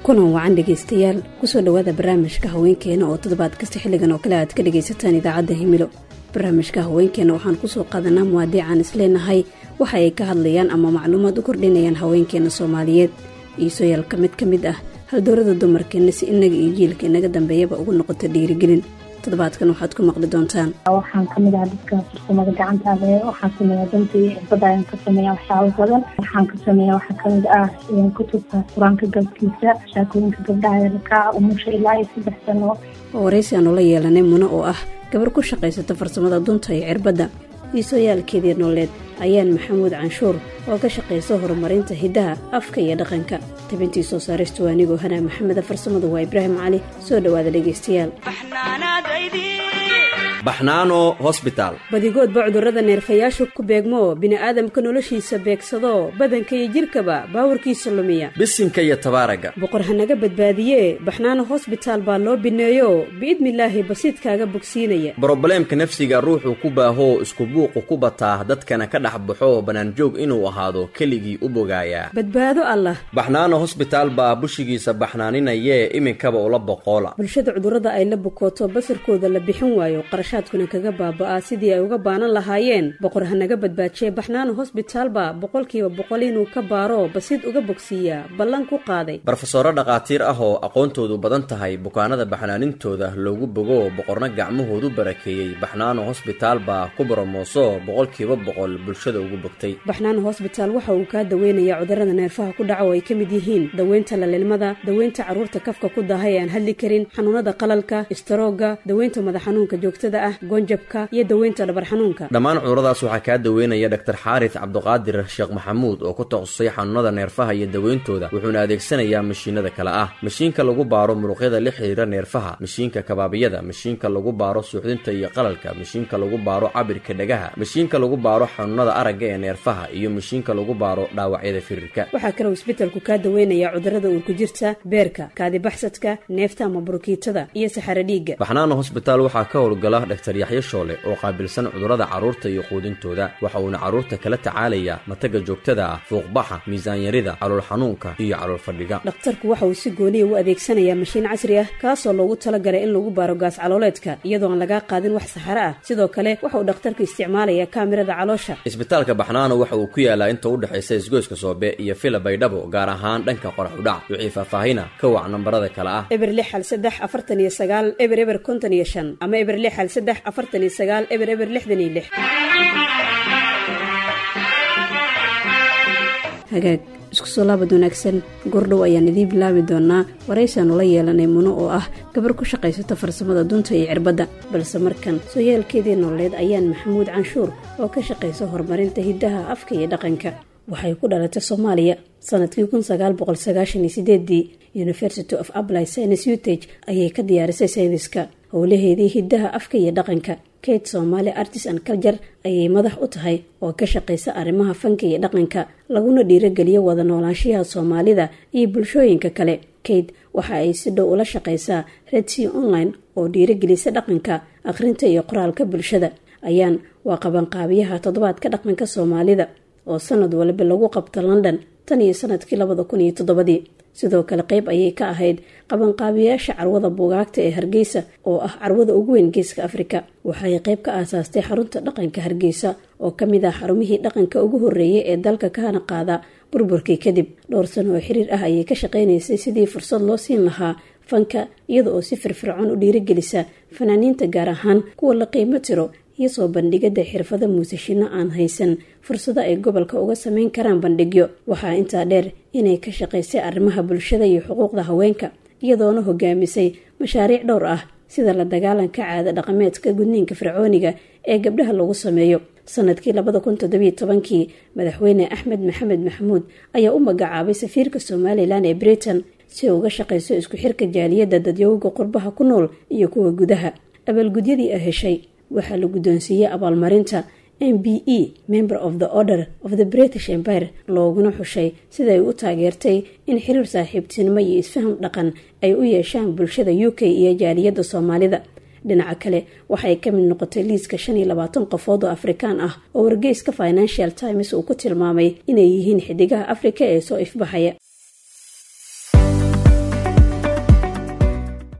kulan wacan dhegaystayaal kusoo dhowaada barnaamijka haweenkeena oo toddobaad kasta xilligan oo kale aad ka dhagaysataan idaacadda himilo barnaamijka haweenkeena waxaan kusoo qaadanaa muwaadiican isleenahay waxa ay ka hadlayaan ama macluumaad u kordhinayaan haweenkeena soomaaliyeed iisoyaal ka mid ka mid ah haldoorada dumarkeenna si inaga iyo jiilka inaga dambeeyaba ugu noqoto dhiirigelin toddobaadkan waxaad ku maqli doontaan waxaan kamid ah dadka farsamada gacantaale waxaan sameeyaa dantii cirbada ayaan ka sameeya waxyaabo badan waxaan ka sameeya waxaa kamid ah kutubta qur-aanka galkiisa shaakooyinka gabdhaha yarka umusha ilaa iyo saddex sano oo waraysi aanu la yeelanay muno oo ah gabar ku shaqaysata farsamada dunta iyo cirbadda iisooyaalkeedii nooleed ayaan maxamuud canshuur oo ka shaqaysa horumarinta hiddaha afka iyo dhaqanka tabintii soo saaristu anigoo hanaa maxameda farsamadu waa ibraahim cali soo dhowaada dhegaystayaal baxnaano hosbitaal badigoodba cudurrada neerfayaashu ku beegmo bini'aadamka noloshiisa beegsado badanka iyo jidhkaba baawarkiisa lumiya bisinka iyo tabaaraga boqor hanaga badbaadiye baxnaano hosbitaal baa loo bineeyo biidnilaahi basiidkaaga bogsiinaya brobleemka nafsiga ruuxuu ku baahoo isku buuqu ku bataa dadkana ka dhex baxo bannaanjoog inuu ahaado keligii u bogaayaa badbaado allah baxnaano hosbitaal baa bushigiisa baxnaaninayee iminkaba ula boqoola bulshada cudurrada ay la bukooto basarkooda la bixin waayo qarashaadkuna kaga baaba'aa sidii ay uga baanan lahaayeen boqor hanaga badbaajiye baxnaano hosbitaalba boqolkiiba boqol inuu ka baaro basiid uga bogsiiyaa ballan ku qaaday barofesoro dhakhaatiir ah oo aqoontoodu badan tahay bukaanada baxnaanintooda loogu bogo boqorna gacmahoodu barakeeyey baxnaano hosbitaal baa ku boromooso boqolkiiba boqol bulshada ugu bogtay baxnaano hosbitaal waxa uu kaa daweynayaa cudurrada neerfaha ku dhaca oo ay ka mid yihiin daweynta lalilmada daweynta carruurta kafka ku daaha ee aan hadli karin xanuunada qalalka istaroogga daweynta madax xanuunka joogtada ah goonjabka iyo daweynta dhabar xanuunka dhammaan cuduradaas waxaa kaa daweynaya dhaktar xaaris cabduqaadir sheekh maxamuud oo ku takhasusay xanuunada neerfaha iyo daweyntooda wuxuuna adeegsanayaa mashiinada kale ah mashiinka lagu baaro muruqyada la xiriira neerfaha mashiinka kabaabiyada mashiinka lagu baaro suuxdinta iyo qalalka mashiinka lagu baaro cabirka dhagaha mashiinka lagu baaro xanuunada aragga ee neerfaha iyo mashiinka lagu baaro dhaawacyada firirka waxaa kaloo isbetelku kaa daweynayaa cudurrada uurku jirta beerka kaadibaxsadka neefta ama burukiitada iyo saxaro dhiigga baxnaano hosbitaal waxaa ka howlgala dhaktar yaxyo shoole oo qaabilsan cudurrada carruurta iyo quudintooda waxa uuna carruurta kala tacaalayaa mataga joogtada ah fuuqbaxa miisaanyarida calool xanuunka iyo calool fadhiga dhakhtarku waxa uu si gooniya u adeegsanayaa mashiin casri ah kaasoo loogu talagalay in lagu baaro gaas calooleedka iyadoo aan lagaa qaadin wax saxaro ah sidoo kale waxa uu dhakhtarku isticmaalayaa kaamirada caloosha isbitaalka baxnaano waxa uu ku yaalaa inta u dhexaysa isgoyska soobe iyo fila baydhabo gaar ahaan dhanka qorax udhac wixii faahfaahina ka wac nambarada kale ah eber lix hal saddex afartan iyo sagaal eber eber konton iyo shan ama eber lix hal saddex afartan iyo sagaal eber eber lixdan iyo lix hagaag isku soo laabad wanaagsan gordhow ayaan idiin bilaabi doonaa waraysaanu la yeelanay muno oo ah gabar ku shaqaysata farsamada dunta iyo cirbadda balse markan sooyaalkeedii nololeed ayaan maxamuud canshuur oo ka shaqaysa horumarinta hiddaha afka iyo dhaqanka waxay ku dhalatay soomaaliya sanadkii kun sagaal boqol sagaashan iyo sideedii university of apply science utage ayay ka diyaarisay sayniska howlaheedii hiddaha afka iyo dhaqanka kate somaali artist and culture ayay madax u tahay oo ka shaqaysa arrimaha fanka iyo dhaqanka laguna dhiirogeliyo wada noolaanshiyaha soomaalida iyo bulshooyinka kale kate waxa ay si dhow ula shaqaysaa redsea online oo dhiirogelisa dhaqanka akhrinta iyo qoraalka bulshada ayaan waa qabanqaabiyaha toddobaadka dhaqanka soomaalida oo sanad waliba lagu qabto london tan iyo sanadkii labada kun iyo toddobadii sidoo kale qayb ayay ka ahayd qabanqaabiyayaasha carwada buugaagta ee hargeysa oo ah carwada ugu weyn geeska afrika waxay qayb ka aasaastay xarunta dhaqanka hargeysa oo ka mid ah xarumihii dhaqanka ugu horreeyay ee dalka kahana qaada burburkii kadib dhowr sano oo xiriir ah ayay ka shaqaynaysay sidii fursad loo siin lahaa fanka iyada oo si firfircoon u dhiirigelisa fanaaniinta gaar ahaan kuwa la qiimo tiro iyo soo bandhigada xirfado muusashino aan haysan fursado ay gobolka uga sameyn karaan bandhigyo waxaa intaa dheer inay ka shaqaysay arrimaha bulshada iyo xuquuqda haweenka iyadoona hogaamisay mashaariic dhowr ah sida la dagaalanka caada dhaqameedka gudniinka fircooniga ee gabdhaha lagu sameeyo sanadkii labada kun toddobiyo tobankii madaxweyne axmed maxamed maxamuud ayaa u magacaabay safiirka somalilan ee britain si ay uga shaqayso isku xirka jaaliyadda dadyowga qurbaha ku nool iyo kuwa gudaha abaalgudyadii a heshay waxaa la guddoonsiiyey abaalmarinta m b e member of the order of the british empire looguna xushay siday u taageertay in xiriir saaxiibtinimo iyo isfaham dhaqan ay u yeeshaan bulshada u k iyo jaaliyadda soomaalida dhinaca kale waxay ka mid noqotay liiska shan iyo labaatan qofood oo afrikaan ah oo wargeyska financial times uu ku tilmaamay inay yihiin xidigaha afrika ee soo ifbaxaya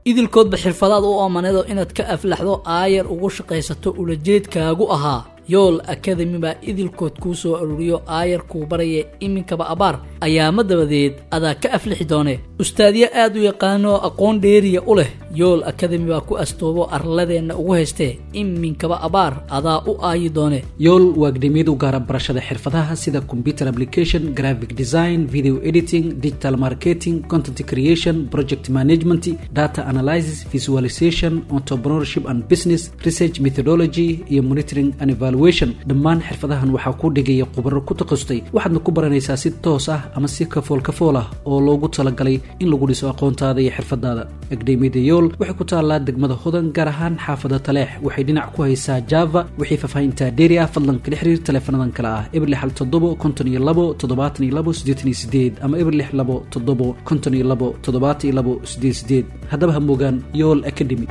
idilkoodba xirfadaad u oomaneedo inaad ka aflaxdo aayar ugu shaqaysato ulajeedkaagu ahaa yool akademi baa idilkood kuu soo aruuriyo aayar kuu baraya iminkaba abaar ayaama dabadeed adaa ka aflixi doone ustaadyo aad u yaqaano aqoon dheeriya u leh yool akademi baa ku astoobo arladeenna ugu haystee iminkaba abaar adaa u aayi doone yool waa akademiyada u gaara barashada xirfadaha sida computer application graphic design video editing digital marketing content creation project management data analysis visualization entrepreneurship and business research methodology iyo monitoring and evaluation dhammaan xirfadahan waxaa kuu dhigaya khubaro ku takhasustay waxaadna ku baranaysaa si toos ah ama si kafool kafool ah oo loogu talagalay in lagu dhiso aqoontaada iyo xirfadaada akademiyada yool waxay ku taallaa degmada hodan gaar ahaan xaafada taleex waxay dhinac ku haysaa java wixii faahfaahintaa dheeri ah fadlan kala xiriir taleefanadan kale ah eber lix hal toddobo konton iyo labo toddobaatan iyo labo siddeetan iyo sideed ama eber lix labo toddobo konton iyo labo toddobaatan iyo labo sideed sideed haddaba ha moogaan yool academy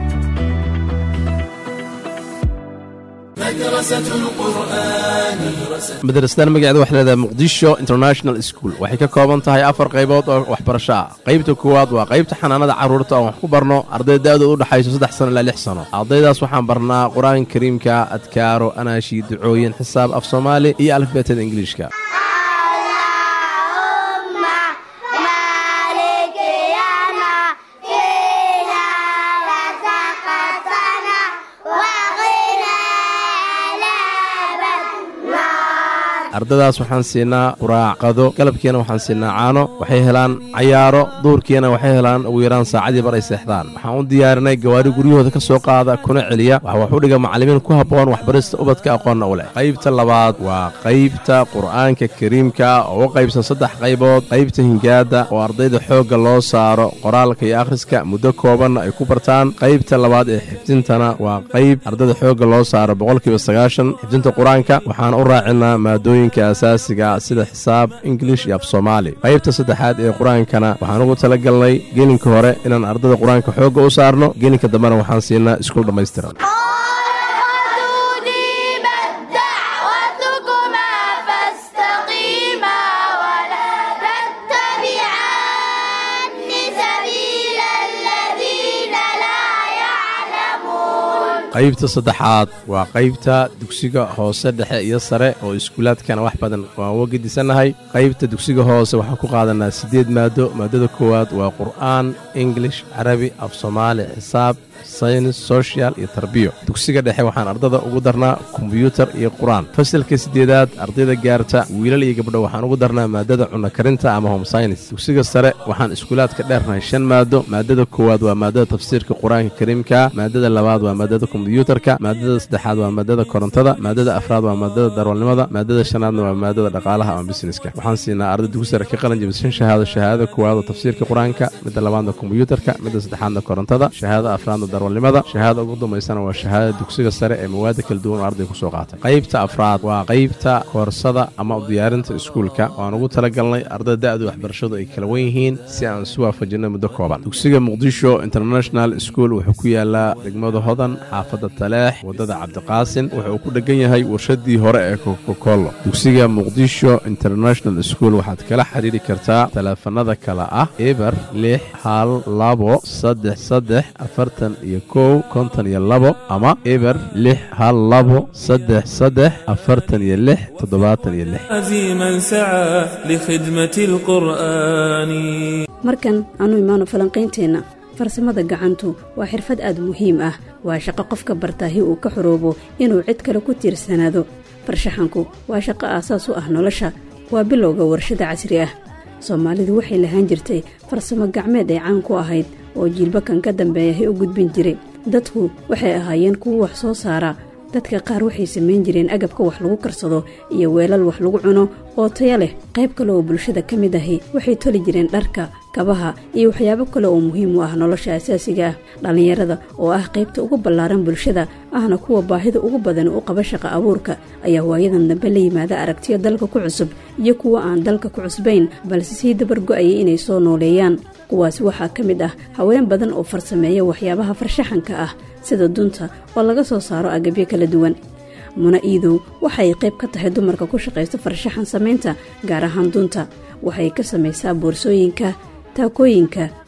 madrasadan magaceeda waxay leedahay muqdisho international school waxay ka kooban tahay afar qaybood oo waxbarasho ah qaybta koowaad waa qaybta xanaanada carruurta oon wax ku barno arday da-dooda u dhexayso saddex sano ilaa lix sano ardaydaas waxaan barnaa qur-aanka kariimka adkaaro anaashi ducooyin xisaab af soomaali iyo alifbeetada ingiliishka ardaydaas waxaan siinaa quraac qado galabkiina waxaan siinaa caano waxay helaan cayaaro duurkiina waxay helaan ugu yaraan saacadii bar ay seexdaan waxaan u diyaarinay gawaari guryahooda ka soo qaada kuna celiya waxa wax u dhiga macallimiin ku habboon waxbarista ubadka aqoonna u leh qaybta labaad waa qaybta qur'aanka kariimka oo u qaybsan saddex qaybood qaybta hingaada oo ardayda xoogga loo saaro qoraalka iyo akhriska muddo koobanna ay ku bartaan qaybta labaad ee xifdintana waa qayb ardayda xoogga loo saaro boqolkiiba sagaashan xifdinta qur-aanka waxaan u raacinaa maadooyin asaasiga sida xisaab ingilish iyo af soomaali qaybta saddexaad ee qur-aankana waxaan ugu tala galnay gelinka hore inaan ardada qur-aanka xoogga u saarno gelinka dambena waxaan siinaa iskuul dhammaystiran qaybta saddexaad waa qaybta dugsiga hoose dhexe iyo sare oo iskuulaadkana wax badan waan uga gedisannahay qaybta dugsiga hoose waxaan ku qaadanaa siddeed maado maadada koowaad waa qur'aan ingilish carabi af soomaali xisaab saynis sochial iyo tarbiyo dugsiga dhexe waxaan ardada ugu darnaa kombyuutar iyo qur-aan fasalka siddeedaad ardayda gaarta wiilal iyo gabdho waxaan ugu darnaa maadada cunno karinta ama home synis dugsiga sare waxaan iskuulaadka dheernahay shan maado maadada koowaad waa maadada tafsiirka qur-aanka kariimka maadada labaad waa maadada kombyuutarka maadada saddexaad waa maadada korontada maadada afraad waa maadada darwalnimada maadada shanaadna waa maadada dhaqaalaha ama busineska waxaan siinaa arday dugsi sare ka qalin jabishan shahaado shahaadada koowaad oo tafsiirka qur-aanka midda labaadna kombyuutarka midda saddexaadna korontada shahaada afraadna darwalnimada shahaada ugu dambaysana waa shahaadada dugsiga sare ee mawaada kala duwan oo arday kusoo qaatay qaybta afraad waa qaybta koorsada ama diyaarinta iskuulka waan ugu talagalnay ardada da-du waxbarashadu ay kala wen yihiin si aan isu waafajinay muddo kooban dugsiga muqdisho international school wuxuu ku yaalaa degmada hodan xaafadda taleex waddada cabdiqaasin wuxuu ku dhegan yahay warshadii hore ee kokokolo dugsiga muqdisho international school waxaad kala xidhiiri kartaa taleefanada kale ah eber lix hal labo saddex saddex afartan iyo kow konton iyo labo ama eber lix hal labo saddex saddex afartan iyo lix toddobaatan iyo lix عزيما سعى لخدمة القرآن markan aanu imaano falanqaynteenna farsamada gacantu waa xirfad aad muhiim ah waa shaqo qofka bartaahi uu ka xoroobo inuu cid kale ku tiirsanaado farshaxanku waa shaqo aasaas u ah nolosha waa bilowga warshada casri ah soomaalidu waxay lahaan jirtay farsamo gacmeed ay caan ku ahayd oo jiilbakan ka dambeeyahay u gudbin jiray dadku waxay ahaayeen kuwo wax soo saara dadka qaar waxay samayn jireen agabka wax lagu karsado iyo weelal wax lagu cuno oo taya leh qayb kale oo bulshada ka mid ahi waxay toli jireen dharka kabaha iyo waxyaabo kale oo muhiim u ah nolosha asaasiga ah dhallinyarada oo ah qaybta ugu ballaaran bulshada ahna kuwa baahida ugu badan u qaba shaqa abuurka ayaa waayadan dambe la yimaada aragtiyo dalka ku cusub iyo kuwa aan dalka ku cusbayn balse sii dabar go-ayay inay soo nooleeyaan kuwaasi waxaa ka mid ah haween badan oo farsameeya waxyaabaha farshaxanka ah sida dunta oo laga soo saaro agabyo kala duwan muna iidow waxay qayb ka tahay dumarka ku shaqaysta farshaxan samaynta gaar ahaan dunta waxay ka samaysaa boorsooyinka taakooyinka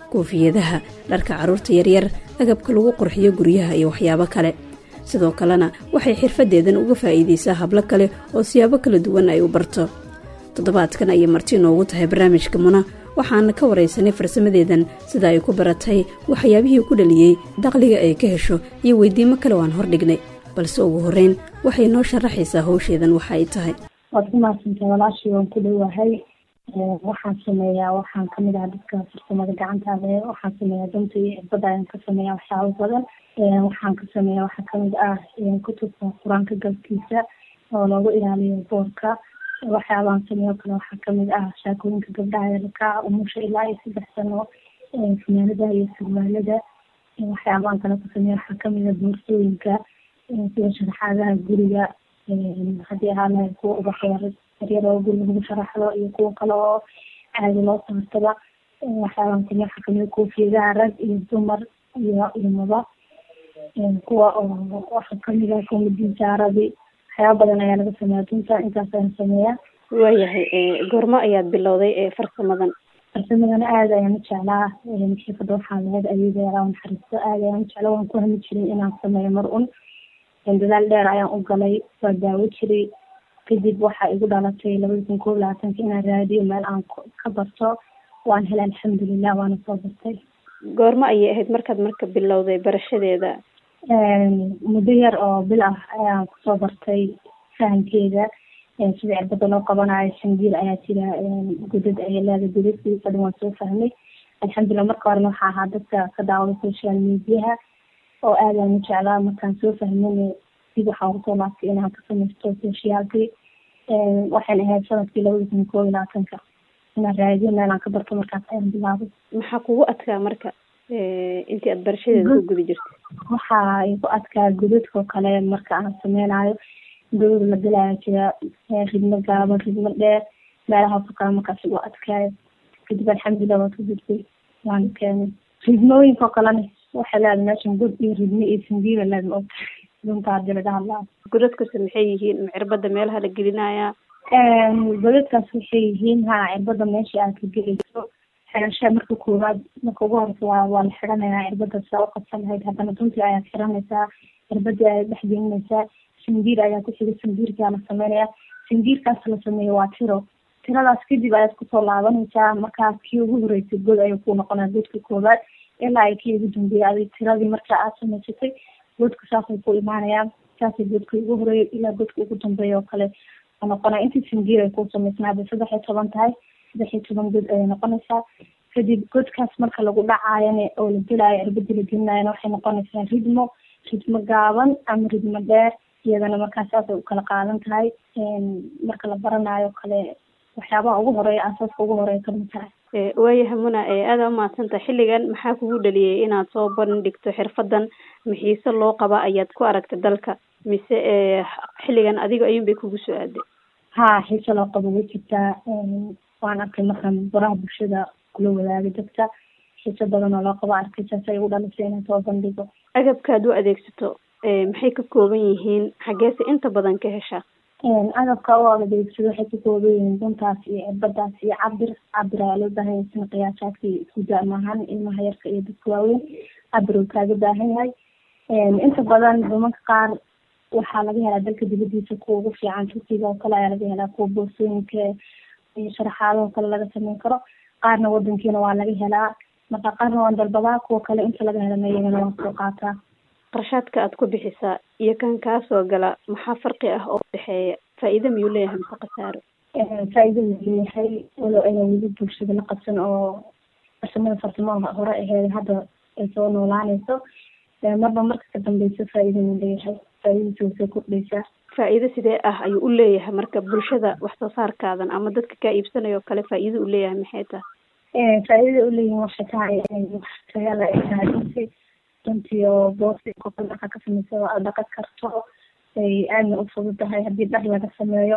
koofiyadaha dharka carruurta yaryar agabka lagu qurxiyo guryaha iyo waxyaabo kale sidoo kalena waxay xirfaddeedan uga faa'iidaysaa hablo kale oo siyaabo kala duwan ay u barto toddobaadkan ayay marti inoogu tahay barnaamijka muna waxaana ka waraysanay farsamadeedan sida ay ku baratay waxyaabihii ku dhaliyey dakhliga ay ka hesho iyo weydiimo kale waan hordhignay balse ugu horreyn waxay noo sharaxaysaa howsheedan waxa ay tahay waad ku mahadsantay walaashii waan ku dhowahay waxaan sameeyaa waxaan kamid ah dadka farsamada gacanta le waxaan sameeyaa danta iyo cirbada ayaan ka sameeyaa waxyaabo badan waxaan ka sameeyaa waxaa kamid ah kutubka qur-aanka galkiisa oo loogu ilaaliyo boorka waxyaabaan sameeyo kale waxaa kamid ah shaakooyinka gabdhaha yarka umusha ilaa iyo saddex sano funaanada iyo surwaalada waxyaabaan kale ka sameeya waxaa kamid ah boorsooyinka sida sharaxaadaha guriga haddii ahaa lahay kuwa ubaxyar yaryar oo guriga lagu sharaxdo iyo kuwa kale oo caadi loo saartaba waxyaabaan sameeya waxaa kamid koofiyadaha rag iyo dumar iyo ilmaba kuwa oo waxaa kamid ah komadiinsaaradi waxyaaba badan ayaa laga sameeya dunta intaas ayaan sameeyaa waayahay goormo ayaad bilowday ee farsamadan farsamadan aada ayaan u jeclaa xirfada waxaa lahayd ayadeera naxariisto aada ayaan u jeclaa waan ku hami jiray inaan sameeyo mar un dadaal dheer ayaan u galay waa daawo jiray kadib waxaa igu dhalatay labada kun koob labaatanka inaan raadiyo meel aan ka barto waan helay alxamdulilah waana soo bartay goormo ayay ahayd markaad marka bilowday barashadeeda muddo yar oo bil ah ayaan kusoo bartay fahamkeeda sida cirbada loo qabanayo shangiil ayaa jira godad ayay leedahay godadkiisa dhan waan soo fahmay alxamdulilah marka horena waxaa ahaa dadka ka daawada social mediaha oo aadaan u jeclaa markaan soo fahmana dib waxaan kusoo laabtay inaan ka samaysto socialki waxaan ahayd sanadkii labada kun koob iyo labaatanka inaan raadiyo meelaan ka barto markaas ayaan bilaabay maxaa kugu adkaa marka intii aad barashadeeda ku guda jirtay waxaa igu adkaa godadkao kale marka aan sameynayo godad la dilaya jira ridmo gaaban ridmo dheer meelahaasoo kale markaas igu adkaayo kadib alxamdulilah waa ka gudbay waana keenay ridmooyinkao kalena waxay leedahay meeshan god iyo ridmo iyo sangiila leeda maogta dunta hadii laga hadlaa godadkase maxay yihiin ma cirbada meelaha la gelinaya godadkaas waxay yihiin ha cirbada meesha aad ka gelayso xirasha marka koowaad marka ugu horeysa waa waa la xiranayaa cirbada saa u qabsan lahayd haddana duntii ayaad xiranaysaa cirbadii ayaad dhex gelinaysaa sangiir ayaa ku xiga sangiirkaa la sameynaya sangiirkaas la sameeyo waa tiro tiradaas kadib ayaad kusoo laabanaysaa markaa kii ugu horeysay god ayuu ku noqonaa godka koowaad ilaa ay kii ugu dambeeyay adig tiradii markaa aad samaysatay godka saasay ku imaanayaan saasay godka ugu horeeya ilaa godka ugu dambeeya oo kale noqonaya intii sangiir ay ku samaysnaaba saddex iyo toban tahay saddex iyo toban god ayay noqonaysaa kadib godkaas marka lagu dhacaayana oo la gelaayo cirbadii la gelinayana waxay noqonaysaa ridmo ridmo gaaban ama ridmo dheer iyadana markaa saasay u kala qaadan tahay marka la baranayo kale waxyaabaha ugu horeeya asaaska ugu horeeya kamid tahay waayahay muna aada umahadsantaha xilligan maxaa kugu dhaliyay inaad soo bandhigto xirfadan maxiise loo qaba ayaad ku aragtay dalka mise xilligan adiga ayuun bay kugu soo aaday ha xiise loo qabo way jirtaa waan arkay markaan baraha bulshada kula wadaagay dadka xiise badan oo loo qabo arkay saas ay ugu dhalisay inaan soo bandhigo agabkaad u adeegsato maxay ka kooban yihiin xageese inta badan ka hesha agabka u adeegsado waxay ka kooban yihiin duntaas iyo cirbadaas iyo cabir cabir ayaa loo baahan yahay sina qiyaasaadka isku daa maahan ilmaha yarka iyo dadka waaweyn cabir uu kaaga baahan yahay inta badan dumanka qaar waxaa laga helaa dalka dibadiisa kuwa ugu fiican turkiga oo kale ayaa laga helaa kuwa boorsooyinka iyo sharaxaadaho kale laga sameyn karo qaarna wadankiina waa laga helaa marka qaarna waan dalbadaa kuwa kale inta laga helana iyagana waan soo qaataa qarshaadka aad ku bixisaa iyo kan kaasoo gala maxaa farqi ah oo udhexeeya faa-iida miyuu leeyahay mise khasaaro faa-iida wuu leeyahay walo ayna weli bulshada la qabsan oo farsamada farsamada hore aheed hadda ay soo noolaanayso marba marka ka dambeysa faa-iida wuu leeyahay faa-iidadiisa way soo kordhaysaa faa-iido sidee ah ayuu u leeyahay marka bulshada wax soo saarkaadan ama dadka kaa iibsanayo kale faa-iida u leeyahay maxay tahay faa-iidada uleeyihin waxay tahay wax tayala ay tahay runtii runtii oo boosi qofka markaa ka sameysa aad dhaqan karto ay aadna u fududahay haddii dhar laga sameeyo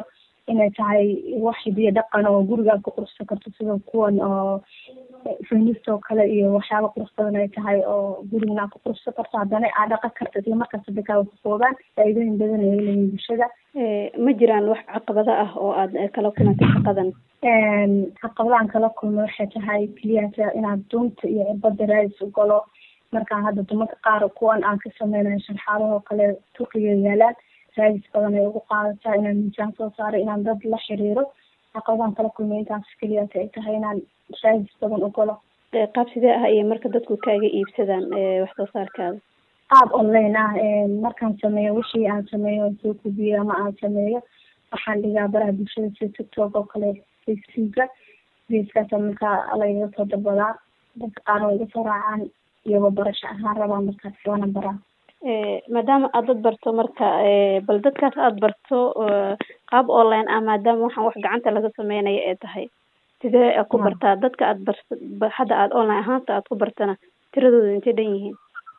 inay tahay wax hidiyo dhaqan oo guriga aad ku qurxsan karto sida kuwan oo feminist oo kale iyo waxyaaba qurux badan ay tahay oo gurigana aad ku qurxsan karto haddana aad dhaqan karto isla markaas dadkaa ku koobaan faa'iidooyin badan ay leeyihin bulshada ma jiraan wax caqabado ah oo aad kala kulantay shaqadan caqabadahan kala kulma waxay tahay keliyata inaad dunta iyo cirbada raadis u galo markaa hadda dumarka qaar kuwan aan ka sameynayo sharxaadahoo kale turkiga yaalaan raadis badan ay ugu qaadataa inaan miisaan soo saaro inaan dad la xiriiro caqabadahan kala kulmay intaas keliyata ay tahay inaan raadis badan u galo qaab sidee ah iyo marka dadku kaaga iibsadaan wax soo saarkaada qaab online ah markaan sameeyo wixii aan sameeyo soo kubiyo ama aan sameeyo waxaan dhigaa baraha bulshada sida tiktok oo kale facebooka geeskaasa markaa lagaga soo dalbadaa dadka qaar way iga soo raacaan iyagoo barasho ahaan rabaa markaas waana baraa maadaama aad dad barto marka bal dadkaas aada barto qaab online ah maadaama waxaan wax gacanta laga sameynayo ee tahay sidee ku bartaa dadka aad bar hadda aada online ahaanta aad ku bartana tiradooda intay dhan yihiin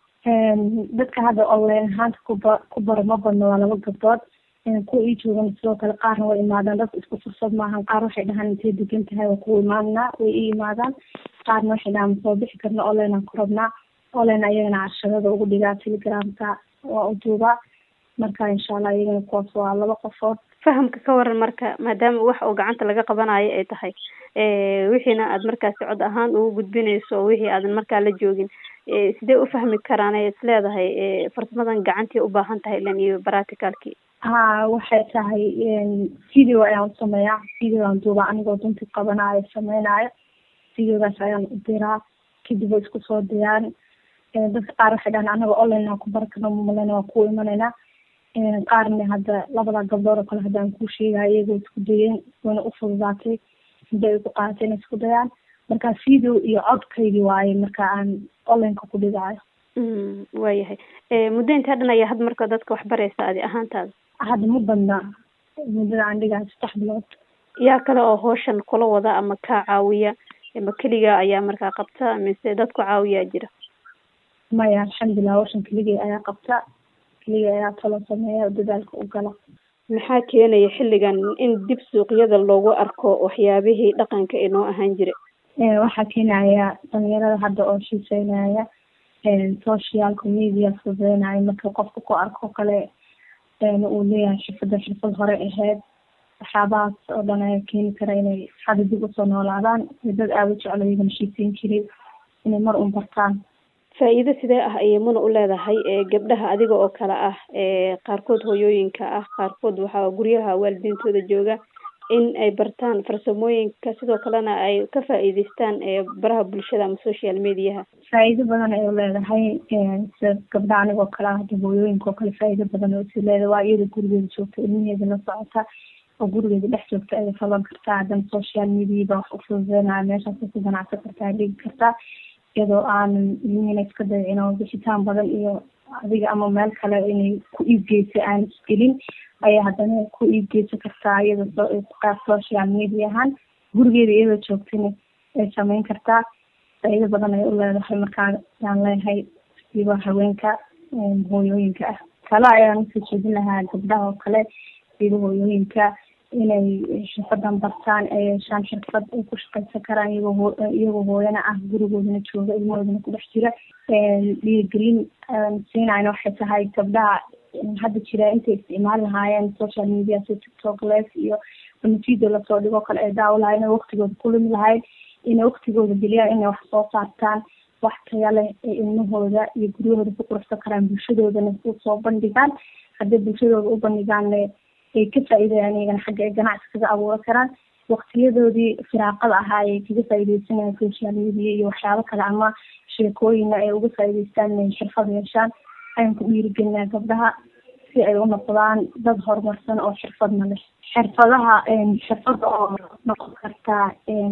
dadka hadda online ahaanta kuba ku baro ma badno waa laba gabdood kuwa ii joogan sidoo kale qaarna way imaadaan dadka isku fursad maahan qaar waxay dhahaan intay degan tahay waa ku imaanaa way ii imaadaan qaarna waxay dhahaan masoo bixi karna online aan ku rabnaa online ayagana casharada ugu dhigaa telegramka waa u duubaa marka insha allah iyagana kuwaas waa laba qofood fahamka ka waran marka maadaama wax oo gacanta laga qabanayo ay tahay wixiina aad markaasi cod ahaan ugu gudbinayso wixii aadan markaa la joogin sidee u fahmi karaan ay is leedahay farsamadan gacantii u baahan tahay ilan iyo practicalkii ha waxay tahay video ayaan usameeyaa video aan duubaa anigoo dunti qabanaayo sameynaayo videogaas ayaan u diraa kadib way isku soo diraan dadka qaar waxay dhahaan anaga online aan ku bari karno mamalena waa ku imanaynaa qaarna hadda labada gabdhood oo kale haddaan kuu sheegayo iyagoo isku dayeen wayna u fududaatay muddo ay ku qaadatay inay isku dayaan marka video iyo codkaydii waaye marka aan onlineka ku dhigaayo waayahay muddo intaa dhan ayaa had marka dadka wax baraysa adi ahaantaada hadda ma badna muddada aan dhigayo saddex bilood yaa kale oo hawshan kula wada ama kaa caawiya ma keliga ayaa markaa qabta mise dadku caawiyaa jira maya alxamdulilah hawshan keligay ayaa qabta keligay ayaa talo sameeya dadaalka u gala maxaa keenaya xilligan in dib suuqyada loogu arko waxyaabihii dhaqanka ee noo ahaan jira waxaa keenaya dhalinyarada hadda oo xiiseynaya socialka media fududeynaya marka qofka ku arko kale uu leeyahay xirfada xirfad hore ahayd waxyaabahaas oo dhan ayaa keeni kara inay hadda dib usoo noolaadaan dad aada u jeclo iyagana xiiseyn jiray inay mar un bartaan faa-iido sidee ah ayay muna u leedahay gabdhaha adiga oo kale ah qaarkood hooyooyinka ah qaarkood waxaa guryaha waalidiintooda jooga in ay bartaan farsamooyinka sidoo kalena ay ka faa-iideystaan baraha bulshada ama social mediaha faa-iido badan ay leedahay sida gabdhaha anigoo kale ah hadda hooyooyinka oo kale faa-iido badan oo isi leedahay waa iyada gurigeeda joogta ilmaheeda la socota oo gurigeeda dhex joogta ayay falan kartaa haddana social mediaba wax u fududeynaya meeshaas ku ganacsan kartaa dhigi kartaa iyadoo aanan ilmihiina iska dayicin oo bixitaan badan iyo adiga ama meel kale inay ku iibgeysa aan isgelin ayaa haddana ku iibgeysan kartaa iyadoo qaab social media ahaan gurigeeda iyadoo joogtana ay sameyn kartaa faa-iido badan ay u leedahay markaa yaan leeyahay siba haweenka hooyooyinka ah kale ayaan usoo jeedin lahaa gabdhaha oo kale siba hooyooyinka inay xirfadan bartaan ay yeeshaan xirfad ay ku shaqaysan karaan iyagoo iyagoo hooyana ah gurigoodana jooga ilmahoodana ku dhex jira dhiirigelin siinayna waxay tahay gabdhaha hadda jira intay isticmaali lahaayeen social media sida tiktok live iyo video lasoo dhigo kale ay daawo lahayen inay waktigooda ku lumi lahayd inay waktigooda geliyaan inay wax soo saartaan wax taya leh ee ilmahooda iyo guryahooda ku quruxsan karaan bulshadoodana usoo bandhigaan hadday bulshadooda u bandhigaan ay ka faa-iidayaan iyagana xagga ay ganacsi kaga abuuran karaan waktiyadoodii firaaqada ahaa ay kaga faa-iideysanayaan social media iyo waxyaabo kale ama sheekooyina ay uga faa-iideystaan inay xirfad yeeshaan ayaan ku dhiirigelinaa gabdhaha si ay u noqdaan dad horumarsan oo xirfadna leh xirfadaha xirfada oo noqon kartaa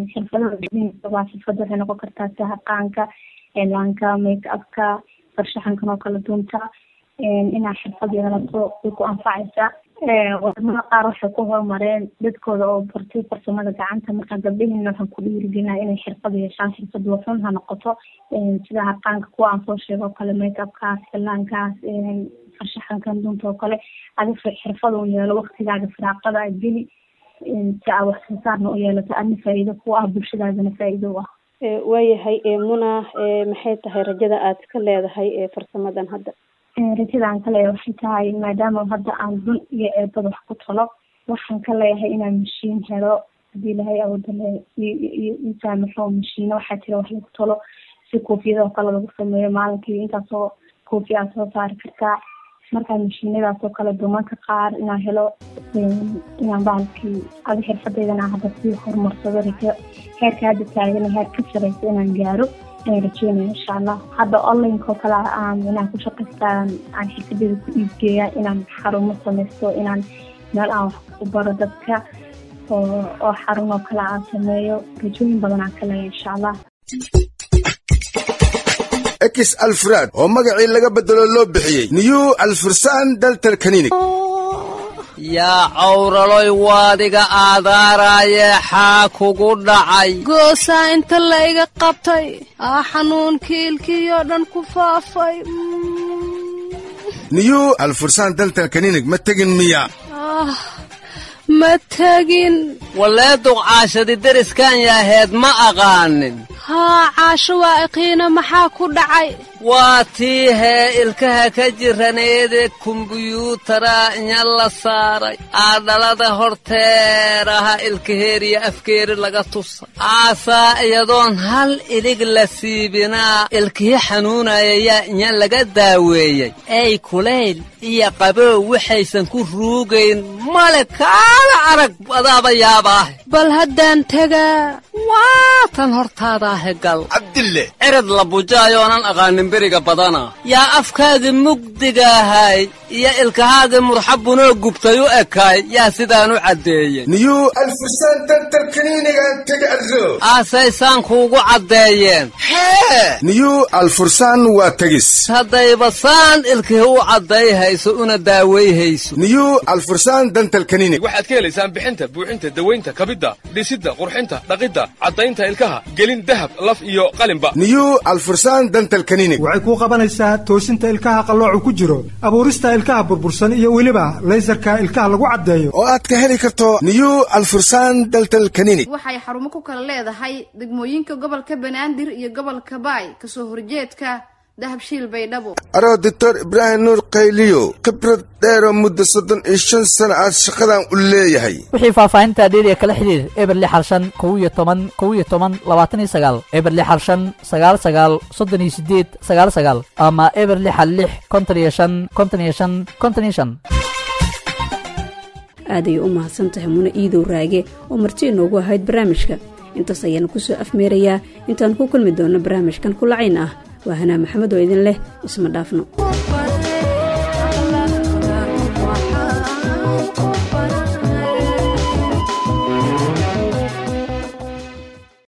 xirfadaha xirfada waxay noqon kartaa sahaqaanka eelaanka make upka farshaxankan oo kala dunta inaad xirfad yeelato way ku anfacaysaa wadamada qaar waxay ku horumareen dadkooda oo bartay farsamada gacanta marka gabdhahiina waxaan ku dhiirigelinaa inay xirfad yeeshaan xirfad wafan ha noqoto sida harqaanka kuwa aan soo sheego o kale make upkaas filaankaas farshaxankan dunta oo kale adi xirfad un yeelo waktigaaga firaaqada a geli si aa wax soo saarna u yeelato adna faa'iido ku ah bulshadaadana faa'iido u ah waayahay muna maxay tahay rajada aad ka leedahay farsamadan hadda rajada aan ka leeyahay waxay tahay maadaama hadda aan dun iyo eebada wax ku talo waxaan ka leeyahay inaan mashiin helo hadii ilahay awooda i saamaxo mashiino waxaa jira wax lagu talo si koofiyada oo kale lagu sameeyo maalinkii intaasoo koofi aad soo saari kartaa markaa mashiinadaas oo kale dumanka qaar inaan helo inaan bahalkii adi xirfadeydana hadda sii horumarsado rajo heerka hadda taagana heer ka sareysa inaan gaaro ayaan rajeynaya insha allah hadda onlineka oo kale aan inaan ku shaqaystaan aan xirfadeeda ku iibgeeya inaan xarumo sameysto inaan meel aan wax ku baro dadka oo oo xarun oo kale aan sameeyo rajooyin badan aan ka leeya insha allah ex alfraad oo magacii laga bedelo loo bixiyey new alfursan daltal kaninig yaa cawraloy waadiga aadaaraaye xaa kugu dhacay goosaa inta layga qabtay aa xanuunkii ilkiyoo dhan ku faafay new alfursan daltal kaninig ma tegin miya ma tegin wallee duqcaashadi deriskan yaaheed ma aqaanin haa caasho waa iqiina maxaa ku dhacay waa tii hee ilkaha ka jiraneede kumbuyuutara inya la saaray aadhalada horteeraha ilkaheeriya afkeeri laga tusa aasaa iyadoon hal ilig la siibinaa ilkihi xanuunaya yaa inya laga daaweeyey ey kulayl iyo qabow waxaysan ku ruugayn male kaala arag adaaba yaabaahe bal haddaan tegaa waa tan hortaadaahe gal cabdille cirad la bujaayoonan aqaanin beriga badana yaa afkaagii mugdigaahay iyo ilkahaagii murxabunoo gubtay u ekaay yaa sidaan u caddeeyey new alfursan daltal kaniinigaan tega arro aasaysaan kuugu caddeeyeen hee new alfursan waa tegis haddayba saan ilkihi u caddayhayso una daawayhayso new alfursan dantal kaninig waxaad ka helaysaan bixinta buuxinta dawaynta kabidda dhisidda qurxinta dhaqidda caddaynta ilkaha gelin dahab laf iyo qalinba new alfursan dantal kaninig waxay kuu qabanaysaa toosinta ilkaha qalloocu ku jiro abuurista ilkaha burbursan iyo weliba laysarka ilkaha lagu caddeeyo oo aad ka heli karto new alfursan daltal kaninig waxay xarumo ku kala leedahay degmooyinka gobolka banaadir iyo gobolka baay kasoo horjeedka dahabshiil baydhabo aroo doctor ibraahim nuur qayliyo khibrad dheeroo muddo soddon iyo shan sana aad shaqadan u leeyahay wixii faahfaahinta dheeriya kala xidhiir eber lix hal shan kow iyo toban kow iyo toban labaatan iyo sagaal eber lix hal shan sagaal sagaal soddon iyo sideed sagaal sagaal ama eber lix hal lix konton iyo shan konton iyo shan konton iyo shan aad ayay u mahadsan tahay muna iidow raage oo marti inoogu ahayd barnaamijka intaas ayaana ku soo afmeerayaa intaan ku kulmi doonno barnaamijkan kulacayn ah waa hanaa maxamed oo idin leh isma dhaafno